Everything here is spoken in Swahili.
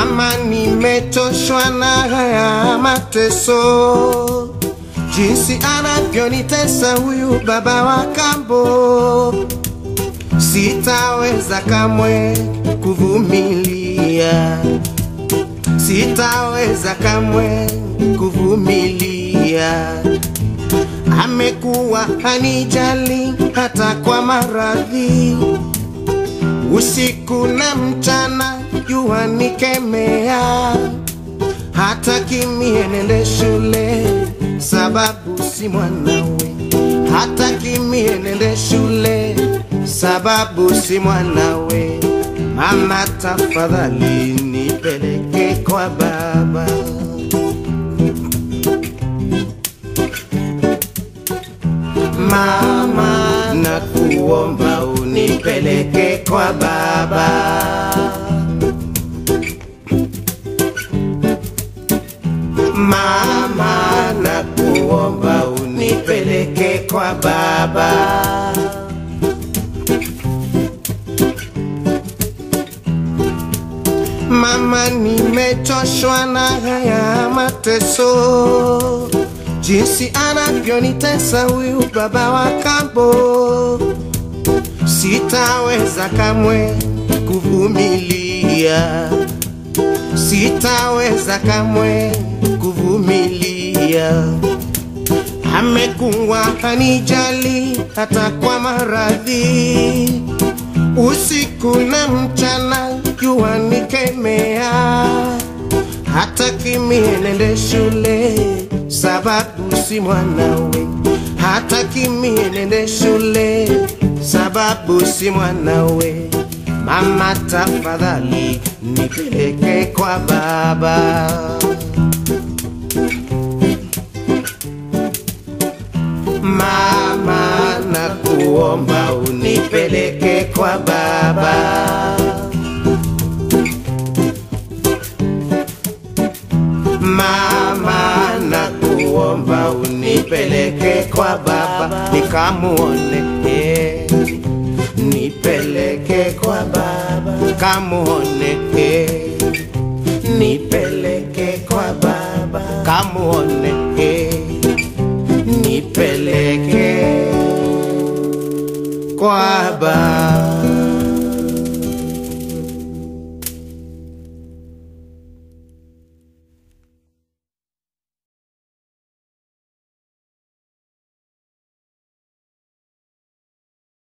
Mama, nimechoshwa na haya mateso, jinsi anavyonitesa huyu baba wa kambo. Sitaweza kamwe kuvumilia, sitaweza kamwe kuvumilia. Amekuwa hanijali hata kwa maradhi, usiku na mchana jua nikemea, hata kimie nende shule sababu si mwanawe, hata kimie nende shule sababu si mwanawe. Mama, tafadhali nipeleke kwa baba. Mama, nakuomba unipeleke kwa baba. Mama, nakuomba unipeleke kwa baba. Mama, nimechoshwa na haya mateso, jinsi anavyonitesa huyu baba wa kambo. Sitaweza kamwe kuvumilia, sitaweza kamwe kuvumilia. Amekuwa hanijali hata kwa maradhi, usiku na mchana jua nikemea, hata kimie nende shule sababu si mwanawe, hata kimie nende shule sababu si mwanawe. Mama, tafadhali nipeleke kwa baba. Mama, nakuomba unipeleke kwa baba. Mama, nakuomba unipeleke kwa baba nikamuone, eh. nipeleke kwa baba kamuone, eh. nipeleke kwa baba kamuone, eh. nipeleke kwa baba.